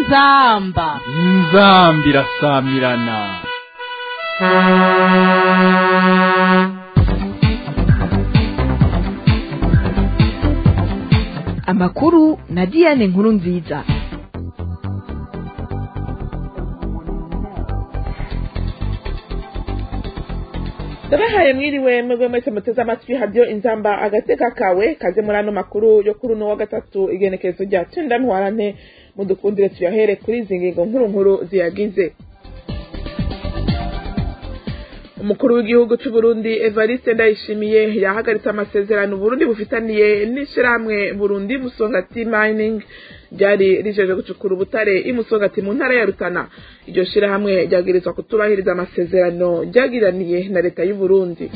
inzamba inzambi irasamirana amakuru na diane nkuru nziza ndabahaye mwiriwe mwebwe mwese muteze amatwi hadiyo inzamba agateka kawe kaze muri ano makuru yo kuri uno wa gatatu igenekerezo rya cenda ntwarante mudukundire tuyahere kuri izi ngingo nkuru nkuru ziyagize umukuru w'igihugu cy'u Burundi Evariste Ndayishimiye yahagaritse amasezerano Burundi bufitaniye n'ishirahamwe Burundi Musongati Mining ryari rijeje gucukura ubutare imusongati mu ntara ya Rutana iryo shirahamwe ryagirizwa kutubahiriza amasezerano ryagiraniye na leta y'u Burundi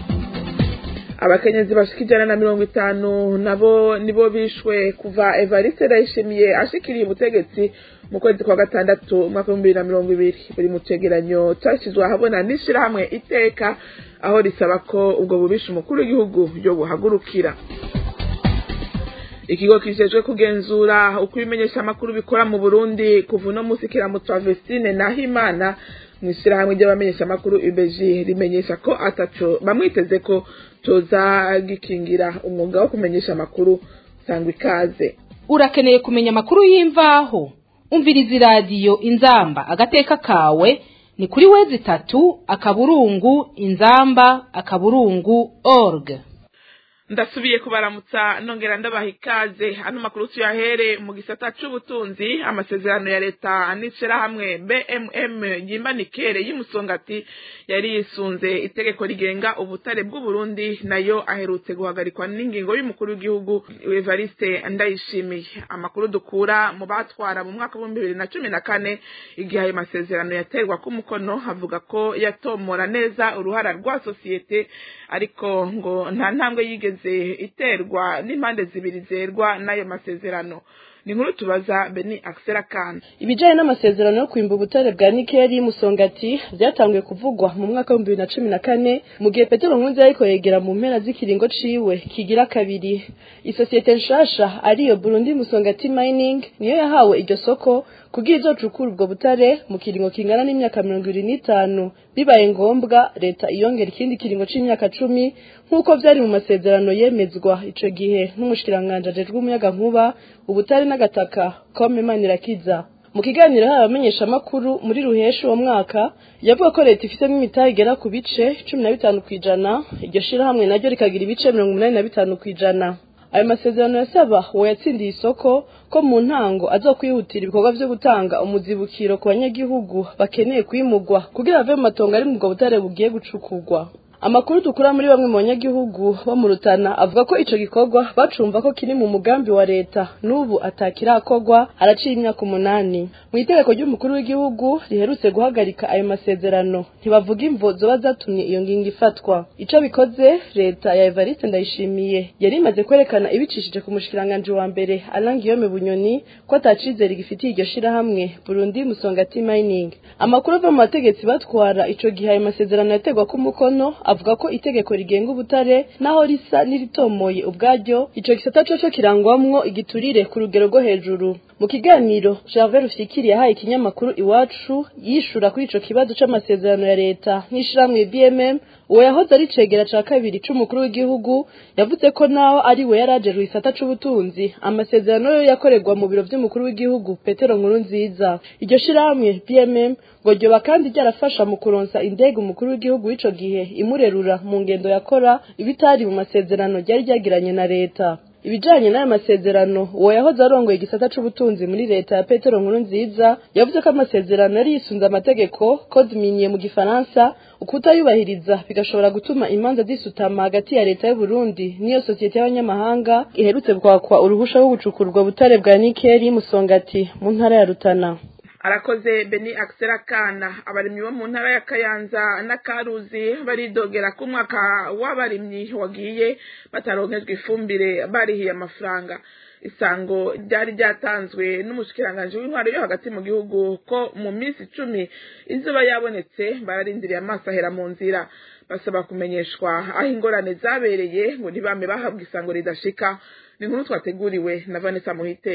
abakenyezi bashika ijana na mirongo itanu nabo nibo bishwe kuva Evariste Ndayishimiye ashikiriye ubutegetsi mu kwezi kwa gatandatu umwaka w'ibihumbi bibiri na mirongo ibiri buri mu cegeranyo cashyizwe ahabona n'ishirahamwe iteka aho risaba ko ubwo bubisha umukuru w'igihugu yo buhagurukira ikigo kijejwe kugenzura uko ibimenyeshamakuru bikora mu burundi kuva uno musi kiramutwa vestine nahimana mu ishyirahamwe ry'abamenyeshamakuru ibeji rimenyesha ko ataco bamwiteze ko coza gikingira umwuga wo kumenyesha amakuru sangwa ikaze urakeneye kumenya amakuru y'imvaho umviriza iradiyo inzamba agateka kawe ni kuri wezi itatu akaburungu inzamba akaburungu org ndasubiye kubaramutsa nongera ndabaha ikaze ano makuru tuyahere mu gisata c'ubutunzi amasezerano ya leta n'ishirahamwe bmm yimbanikere y'umusongati yari yisunze itegeko rigenga ubutare bw'uburundi nayo aherutse guhagarikwa n'ingingo y'umukuru w'igihugu evariste ndayishimiye amakuru dukura mu batwara mu mwaka w'ibihumbi bibiri na cumi na kane igihe ayo masezerano yaterwa k'umukono havuga ko yatomora neza uruhara rwa sosiyete ariko ngo nta ntambwe yigeze iterwa n'impande zibiri zerwa n'ayo masezerano ni nkuru tubaza beni akisera kandi ibijyanye n'amasezerano yo kwimba ubutare bwa nikeli musongati byatanguye kuvugwa mu mwaka w'ibihumbi bibiri na cumi na kane mu gihe petero nkunzi ariko yegera mu mpera z'ikiringo ciwe kigira kabiri isosiyete nshasha ariyo burundi musongati mining niyo yahawe iryo soko kugira izocukura ubwo butare mu kiringo kingana n'imyaka mirongo ibiri n'itanu bibaye ngombwa leta iyongera ikindi kiringo c'imyaka cumi nk'uko vyari mu masezerano yemezwa ico gihe n'umushikiranganji ajejwe umuyagankuba ubutare n'agataka kome manirakiza mu kiganiro hari abamenyeshamakuru muri ruheshi uwo mwaka yavuga ko leta ifitemo imitahe igera ku bice cumi na bitanu kw'ijana iryo shirahamwe naryo rikagira ibice mirongo umunani na bitanu kw'ijana ayo masezerano yasaba uwo yatsindiye isoko ko mu ntango azokwihutira ibikorwa vyo gutanga umuzibukiro ku banyagihugu bakeneye kwimugwa kugira bave mu matongo ari mu bwo butare bugiye gucukurwa amakuru dukura muri bamwe mu banyagihugu bo mu rutana avuga ko ico gikorwa bacumva ko kiri mu mugambi wa leta n'ubu atakirakorwa haraciye imyaka umunani mu itegeko ry'umukuru w'igihugu riherutse guhagarika ayo masezerano ntibavuga imvo zoba zatumye iyo ngingo ifatwa ico bikoze leta ya evariste ndayishimiye yari imaze kwerekana ibicishije ku mushikiranganji wa mbere alain guillaume bunyoni ko atacizere gifitiye iryo shirahamwe burundi musongati mining amakuru ava mu bategetsi batwara ico gihe ayo masezerano yategwa k'umukono avuga ko itegeko rigenga ubutare naho risa n'iritomoye ubwaryo ico gisata coco kirangwamwo igiturire ku rugero rwo hejuru mu kiganiro Gervais Rufikiri yahaye ikinyamakuru iwacu yishura kuri ico kibazo c'amasezerano ya leta nk'ishirahamwe BMM uwo yahoze ari cegera ca kabiri c'umukuru w'igihugu yavuze ko naho ari we yarajejwe isata c'ubutunzi amasezerano yo yakorerwa mu biro vy'umukuru w'igihugu Petero Nkuru nziza iryo shirahamwe BMM ngo ryoba kandi ryarafasha mu kuronsa indege umukuru w'igihugu w'ico gihe imurerura mu ngendo yakora ibitari mu masezerano ryari ryagiranye na leta ibijanye n'aya masezerano uwo yahoze arongoye igisata c'ubutunzi muri leta ya petero nkuru nziza yavuze ko amasezerano yari yisunze amategeko code minier mu gifaransa ukutayubahiriza bigashobora gutuma imanza zisutama hagati ya leta y'uburundi n'iyo sosiyete y'abanyamahanga iherutse kwakwa uruhusha rwo gucukurwa butare bwa nikeli musongati mu ntara ya rutana arakoze beni akisera kana abarimyi bo mu ntara ya kayanza na karuzi baridogera ko umwaka w'abarimyi wagiye bataronkejwe ifumbire barihiye amafaranga isango ryari ryatanzwe n'umushikiranganji w'intwaro yo hagati mu gihugu ko mu minsi icumi izuba yabonetse bararindiriye amaso ahera mu nzira basaba kumenyeshwa aho ingorane zabereye ngo ntibame bahabwa isango ridashika ni inkuru twateguriwe na vanessa muhiteka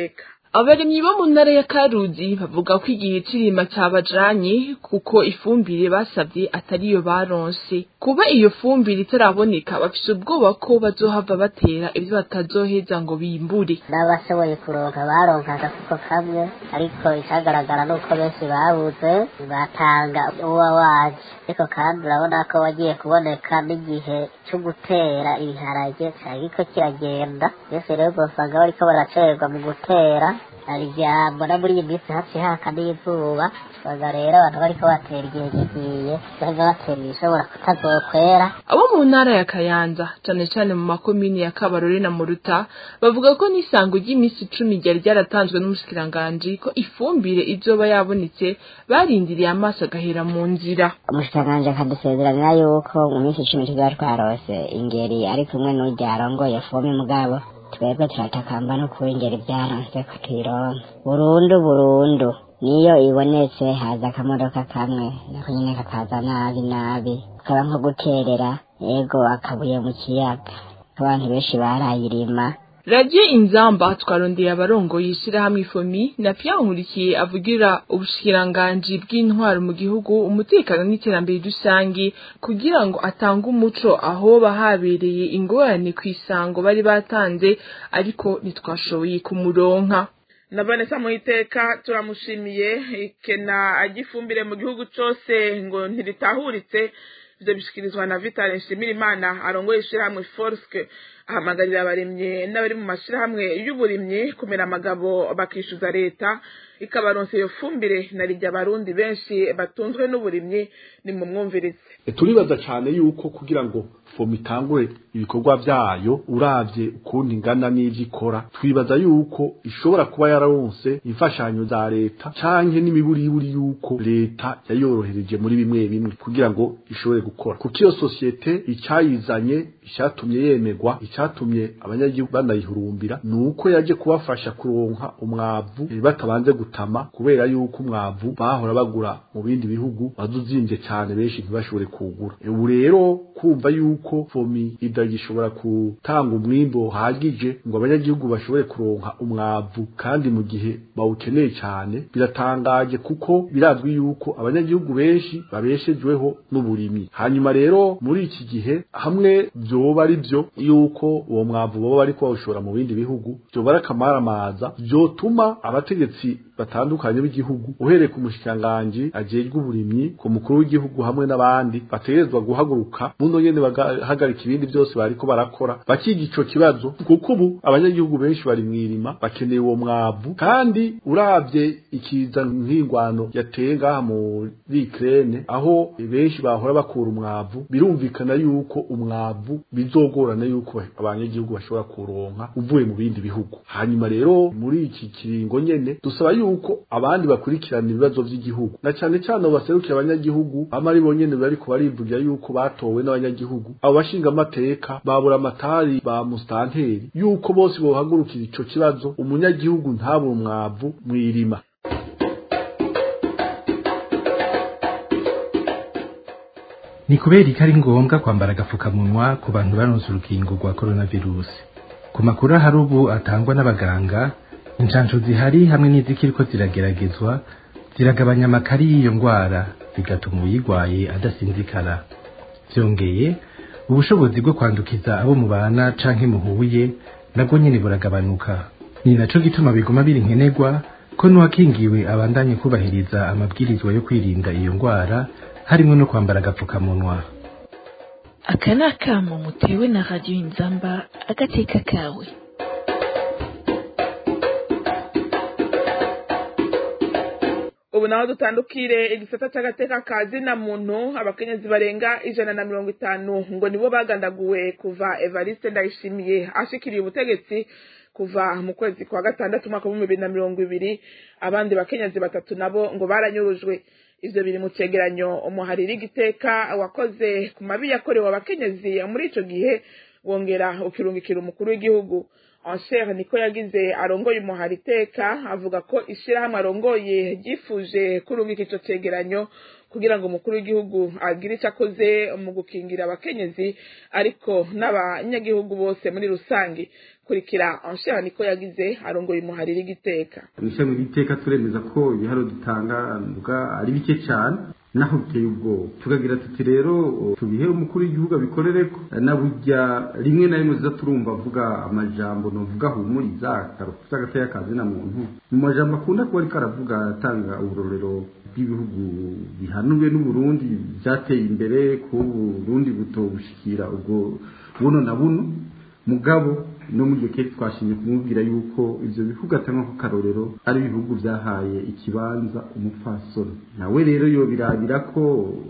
abarimyi bo mu ntara ya karuzi bavuga ko igihe c'irima cabajanye kuko ifumbire basavye atariyo baronse kuba iyo fumbire itaraboneka bafise ubwoba ko bazohava batera ivyo batazoheza ngo bimbure n'abashoboye kuronka baronka agafuko kamwe ariko icagaragara nuko benshi babuze batanga uwa waje ariko kandi urabona ko wagiye kuboneka n'igihe co gutera ibiharage cariko kiragenda byose rero uzosanga bariko baracererwa mu gutera hari ijambo na muri iyi minsi hafi haka n'izuba usanga rero abantu bariko batera igihe gigiye usanga batera ibishobora kutazokwera abo mu ntara ya kayanza cane cane mu makomini ya kabarore na muruta bavuga ko n'isango ry'iminsi icumi ryari ryaratanzwe n'umushikiranganji ko ifumbire izoba yabonetse barindiriye amaso agahera mu nzira umushikiranganji akadusezeranya yuko mu minsi icumi tuzaba twarose ingeri ari kumwe n'urya arongoye fome mugabo twebwe turatakamba no kuba ingeri byaronse ko tuyironka burundu burundu niyo ibonetse haza akamodoka kamwe nako nyine kakaza nabi nabi kaba nko guterera ego akabuye mu kiyaga abantu benshi barayirima radiyo inzamba twarondeye abarongoye ishirahamwe ifomi na Pierre Nkurikiye avugira ubushikiranganji bw'intwaro mu gihugu umutekano n'iterambere rusangi kugira ngo atange umuco aho bahabereye ingorane ku isango bari batanze ariko ntitwashoboye kumuronka na Vanessa Muhiteka turamushimiye ikena agifumbire mu gihugu cose ngo ntiritahuritse ivyo bishikirizwa na Vital Nshimirimana arongoye ishirahamwe Forske ahamagarira abarimyi n'abari mu mashirahamwe y'uburimyi kumera amagabo bakishuza leta ikabaronsa iyo fumbire na rijya abarundi benshi batunzwe n'uburimyi ni mu mwumvirize turibaza cyane yuko kugira ngo fomu itangure ibikorwa byayo uravye ukuntu ingana n'ivyo ikora twibaza yuko ishobora kuba yararonse imfashanyo za leta canke n'imiburiburi yuko leta yayorohereje muri bimwe bimwe kugira ngo ishobore gukora kuko iyo sosiyete icyayizanye icyatumye yemerwa icyatumye abanyagihugu banayihurumbira ni uko yaje kubafasha kuronka umwavu eh, batabanze gutama kubera yuko umwavu bahora bagura mu bindi bihugu wazuzimbye cyane benshi ntibashobore kuwugura ubu rero kumva yuko fomi idagishobora gutanga umwimbo uhagije ngo abanyagihugu bashobore kuronka umwavu kandi mu gihe bawukeneye cyane biratangaje kuko birazwi yuko abanyagihugu benshi babeshejweho n'uburimyi hanyuma rero muri iki gihe hamwe vyoba ari byo yuko uwo mwavu baba bariko bawushora mu bindi bihugu vyoba ari akamaramaza vyotuma abategetsi batandukanye b'igihugu uhereye ku mushikiranganji ajejwe uburimyi ku mukuru w'igihugu hamwe n'abandi bategerezwa guhaguruka buno nyene bagahagarika ibindi byose bariko barakora bakiga ico kibazo kuko ubu abanyagihugu benshi bari mwirima bakeneye uwo mwavu kandi uravye ikiza nk'ingwano yateye ngaha muri Ukraine aho benshi bahora bakura umwavu birumvikana yuko umwavu bizogorana yuko abanyagihugu bashobora kuronka uvuye mu bindi bihugu hanyuma rero muri iki kiringo nyene dusaba yuko abandi bakurikirana ibibazo vy'igihugu na cane cane abo baserukira abanyagihugu ama ari bonyene bariko barivugira yuko batowe n'abanyagihugu abo bashinga amateka babura amatari ba mustanteri yuko bose bohagurukira ico kibazo umunyagihugu ntabura umwavu mwirima ni kubera ko ari ngombwa kwambara agapfukamunwa ku bantu baronse urukingo rwa coronavirus ku makuru ahari ubu atangwa n'abaganga inshansho zihari hamwe n'izikiriko zirageragezwa ziragabanya amakari y'iyo ndwara bigatuma uyirwaye adasinzikara byongeye ubushobozi bwo kwandukiza abo mubana canke muhuye nabwo nyene buragabanuka ni naco gituma biguma biri nkenerwa ko n'uwakingiwe abandanye kubahiriza amabwirizwa yo kwirinda iyo ndwara harimo no kwambara agapfukamunwa aka ni akamo mutewe na radiyo inzamba agateka kawe ubu naho dutandukire igisata cy'agateka ka zina muntu abakenyezi barenga ijana na mirongo itanu ngo nibo bagandaguwe kuva evariste ndayishimiye ashikiriye ubutegetsi kuva mu kwezi kwa gatandatu umwaka w'ibihumbi bibiri na mirongo ibiri abandi bakenyezi batatu nabo ngo baranyurujwe ivyo biri mu cegeranyo umuhariri igiteka wakoze ku mabi yakorewe abakenyezi muri ico gihe wongera ukirungikira umukuru w'igihugu anshere niko yagize arongoye umuhari iteka avuga ko ishirahamwe arongoye ryifuje kurungika ico cegeranyo kugira ngo umukuru w'igihugu agire icyo akoze mu gukingira abakenyezi ariko n'abanyagihugu bose muri rusange kurikira anshere niko yagize arongoye umuhari rigiteka mwishami ry'iteka turemeza ko ibiharo dutanga mvuga ari bike cyane naho biteye ubwoba tukagira tuti rero tubihe umukuru w'igihugu abikorere ko na burya rimwe na rimwe tuza turumva avuga amajambo novuga humuriza akaruta agateye akazi na muntu mu majambo akunda kuba ariko aravuga atanga uburorero bw'ibihugu bihanuwe n'uburundi byateye imbere ku burundi butobushikira ubwo buno na buno mugabo no muri iyo keke twashimye kumubwira yuko ivyo bihugu atanga ko karorero ari ibihugu vyahaye ikibanza umupfasoni nawe rero yo birabira ko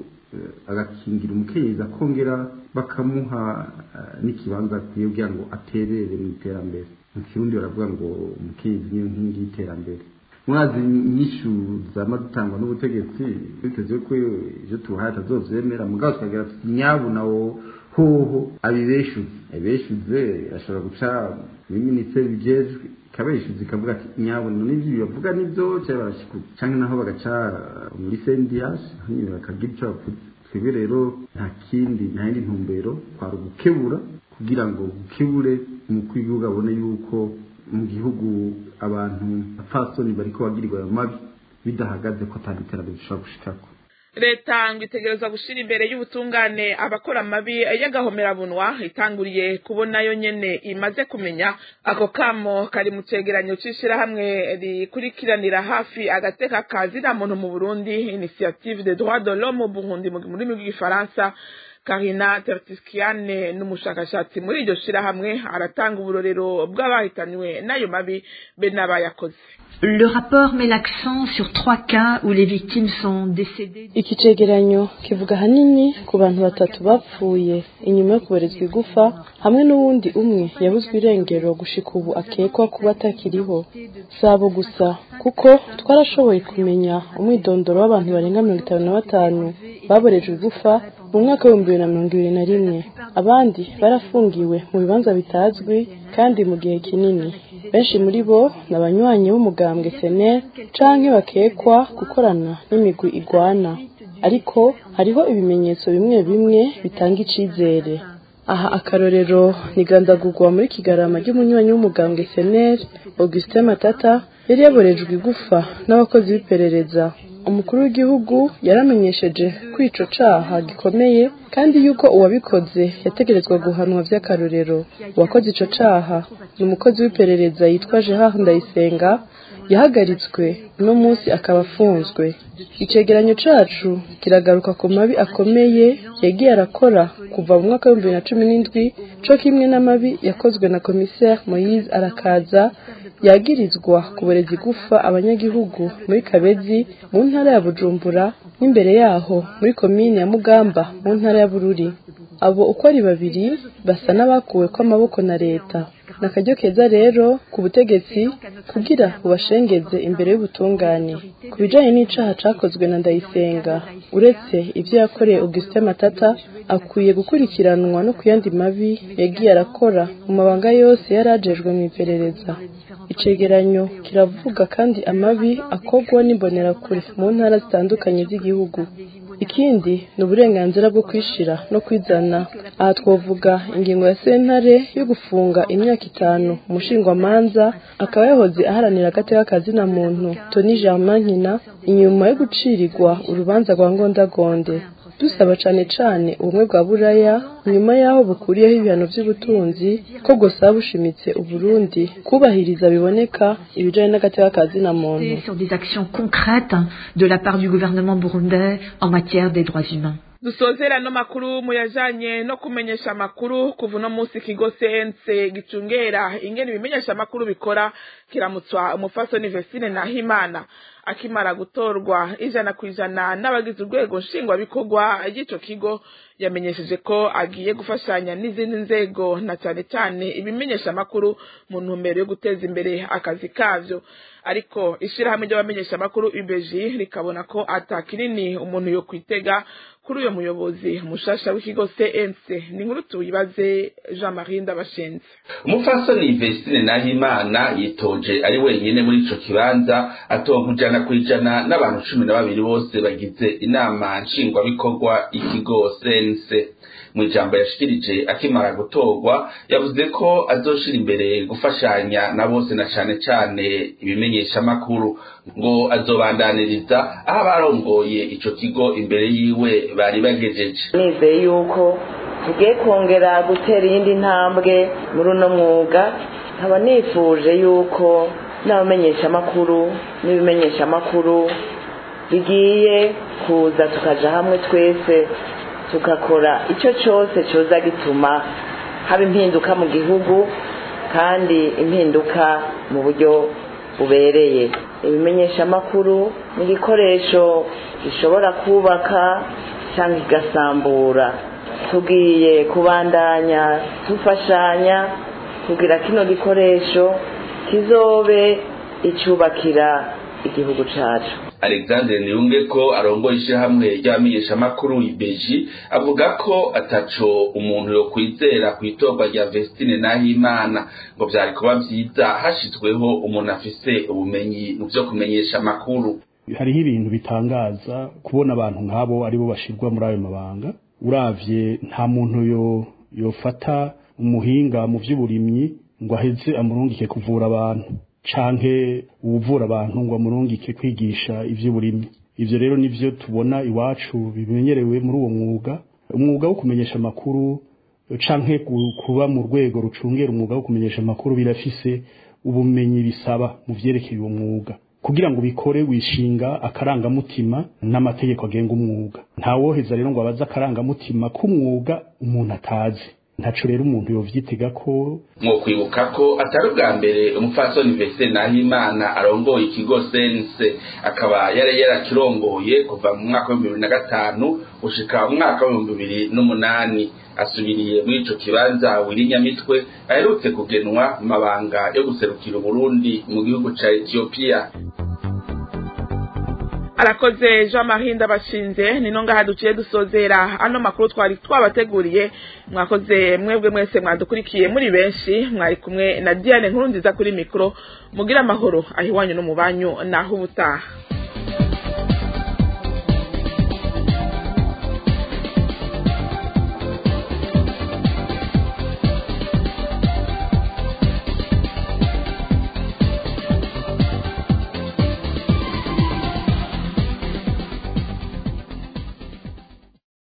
agakingira umukenyezi akongera bakamuha n'ikibanza akwiye kugira ngo aterere mu iterambere mu kirundi baravuga ngo umukenyezi niyo nkingi y'iterambere mwazi inyishu zama dutangwa n'ubutegetsi biteze ko ivyo tubahaye atazovyemera mugabo tukagira tuti nyabu nawo hoho abibeshuze abibeshuze ashobora guca muri minisiteri bijejwe ikabeshuza ikavuga ati nyabona n'ivyo bavuga nivyo cyangwa barashikuza canke naho bagaca muri sendiyash nyine bakagira ico bavuze twebwe rero nta kindi nta yindi ntumbero kwari ugukebura kugira ngo gukebure umukuru w'igihugu abone yuko mu gihugu abantu apfasoni bariko bagirirwa ayo mabi bidahagaze ko atari iterambere dushobora gushikako leta ngo itegereza gushira imbere y'ubutungane abakora amabi y'agahomerabunwa itanguriye kubona yo nyene imaze kumenya ako kamo kari mu cegeranyo c'ishirahamwe rikurikiranira hafi agateka kazira muntu mu burundi initiative de droit de l'homme au burundi mu rurimi rw'igifaransa karina tertiskiane n'umushakashatsi muri iryo shirahamwe aratanga uburorero bw'abahitanywe n'ayo mabi be n'abayakoze Le rapport met l'accent sur trois cas où les victimes sont décédées. iki cegeranyo kivuga ahanini ku bantu batatu bapfuye inyuma yo kuberezwa igufa hamwe n'uwundi umwe yabuzwe irengero gushika ubu akekwa kuba atakiriho si abo gusa kuko twarashoboye kumenya umwidondoro w'abantu barenga mirongo itanu na batanu baborejwe igufa mu mwaka w'ibihumbi bibiri na mirongo ibiri na rimwe abandi barafungiwe mu bibanza bitazwi kandi mu gihe kinini benshi muri bo ni abanywanyi b'umugambwe seneri canke bakekwa gukorana n'imigwi igwana ariko hariho ibimenyetso bimwe bimwe bitanga icizere aha akarorero ni gandagurwa muri kigarama ry'umunywanyi w'umugambwe seneri augustin matata yari yaborejwe igufa n'abakozi b'iperereza umukuru w'igihugu yaramenyesheje ko ico caha gikomeye kandi yuko uwabikoze yategerezwa guhanwa vy'akarorero uwakoze ico caha ni umukozi w'iperereza yitwa Gerard Ndayisenga yahagaritswe uno munsi akaba afunzwe icegeranyo cacu kiragaruka ku mabi akomeye yagiye arakora kuva mu mwaka w'ibihumbi bibiri na cumi n'indwi co kimwe n'amabi yakozwe na commissaire Moise Arakaza yagirizwa kuboreza igufa abanyagihugu muri Kabezi mu ntara ya Bujumbura n'imbere yaho muri komine ya Mugamba mu ntara ya Bururi abo uko ari babiri basa n'abakuwe kw'amaboko na leta nakaryo keza rero ku butegetsi kugira bubashengeze imbere y'ubutungane ku bijanye n'icaha cakozwe na Ndayisenga uretse ivyo yakoreye Augustin Matata akwiye gukurikiranwa no kuyandi mabi yagiye arakora mu mabanga yose yarajejwe mu iperereza icegeranyo kiravuga kandi amabi akorwa n'imbonerakure mu ntara zitandukanye z'igihugu ikindi ni uburenganzira bwo kwishira no kwizana aha twavuga ingingo ya sentare yo gufunga imyaka itanu umushingwamanza akaba yahoze aharanira agateka kazina muntu toni germain nkina inyuma yo gucirirwa urubanza rwa ngondagonde dusaba cane cane ubumwe bwa buraya nyuma y'aho bukuriyeho ibihano vy'ubutunzi ko bwosaba bushimitse uburundi kubahiriza biboneka ibijanye n'agateka kazina muntu sur des actions concrètes de la part du gouvernement burundais en matière des droits humains. dusozera no makuru muyajanye no kumenyesha amakuru kuva uno munsi ikigo sense gicungera ingene ibimenyesha amakuru bikora kiramutswa umufasoni Vestine Nahimana akimara gutorwa ijana ku ijana n'abagize urwego nshingwabikorwa ry'ico kigo yamenyesheje ko agiye gufashanya n'izindi nzego na cyane cyane ibimenyesha amakuru mu ntumbero yo guteza imbere akazi kavyo ariko ishirahamwe ry'abamenyesha amakuru UBG rikabona ko ata kinini umuntu yo kwitega kuri uyo muyobozi mushasha w'ikigo cnc ni inkuru tuyibaze jean marie ndabashenze umupfasoni vestine nahimana yitoje ari wenyine muri ico kibanza atonka ijana ku ijana n'abantu cumi na babiri bose bagize inama nshingwabikorwa ikigo cnc mu ijambo yashikirije akimara gutorwa yavuze ko azoshira imbere gufashanya na bose na cane cane ibimenyeshamakuru ngo azobandaniriza aho abarongoye ico kigo imbere yiwe bari bagejeje nizeye yuko tugiye kongera gutera iyindi ntambwe muri uno mwuga nkaba nifuje yuko n'abamenyeshamakuru n'ibimenyeshamakuru bigiye kuza tukaja hamwe twese tugakora icyo cyose cyoza gituma haba impinduka mu gihugu kandi impinduka mu buryo bubereye ibimenyeshamakuru ni igikoresho gishobora kubaka cyangwa kigasambura tugiye kubandanya dufashanya kugira kino gikoresho kizobe icyubakira igihugu cyacu alexandre niyunge ko arongoye ishyirahamwe ry'abamenyeshamakuru ibeji avuga ko ataco umuntu yo kwizera ku itorwa rya vestine nahimana ngo vyari kuba vyiza hashizweho umuntu afise ubumenyi mu vyo kumenyesha amakuru hariho ibintu bitangaza kubona abantu nk'abo aribo bashirwa muri ayo mabanga uravye nta muntu yo yofata umuhinga mu vy'uburimyi ngo aheze amurungike kuvura abantu canke uwuvura abantu ngo amurungike kwigisha ivy'uburimyi ivyo rero nivyo tubona iwacu bimenyerewe muri uwo mwuga umwuga wo kumenyesha amakuru canke kuba mu rwego rucungera umwuga wo kumenyesha amakuru birafise ubumenyi bisaba mu vyerekeye uwo mwuga kugira ngo bikore wishinga akarangamutima n'amategeko agenga umwuga ntawoheza rero ngo abaze akarangamutima k'umwuga umuntu atazi ntaco rero umuntu yovyitega ko mwokwibuka ko atari ubwa mbere umupfasoni vese nahimana arongoye ikigo sense akaba yari yarakirongoye kuva mu mwaka w'ibihumbi bibiri na gatanu gushika mu mwaka w'ibihumbi bibiri n'umunani asubiriye muri ico kibanza wirinyamitwe aherutse kugenwa mu mabanga yo guserukira uburundi mu gihugu ca etiyopiya arakoze jean marie ndabashinze ni no ngaha duciye dusozera ano makuru twari twabateguriye mwakoze mwebwe mwese mwadukurikiye muri benshi mwari kumwe na diane nkuru nziza kuri mikoro mugira amahoro aho iwanyu no mu banyu naho ubutaha